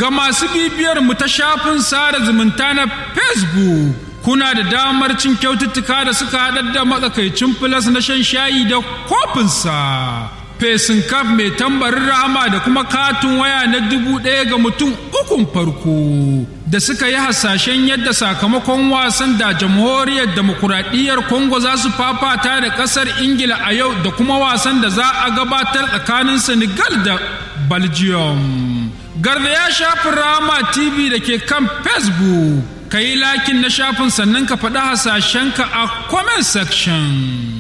Ga masu bibiyar mu ta shafin sada zumunta na Facebook, kuna da damar cin kyaututtuka da suka haɗar da matsakaicin filas na shan shayi da kofinsa. Fesin kaf mai tambarin rahama da kuma katin waya na dubu ɗaya ga mutum ukun farko da suka yi hasashen yadda sakamakon wasan da jamhuriyar demokuraɗiyyar Congo za su fafata da ƙasar Ingila a yau da kuma wasan da za a gabatar tsakanin Senegal da Belgium. Garda ya shafin Rama TV da ke kan Facebook, ka yi lakin na shafin sannan ka faɗi hasashenka a comment section.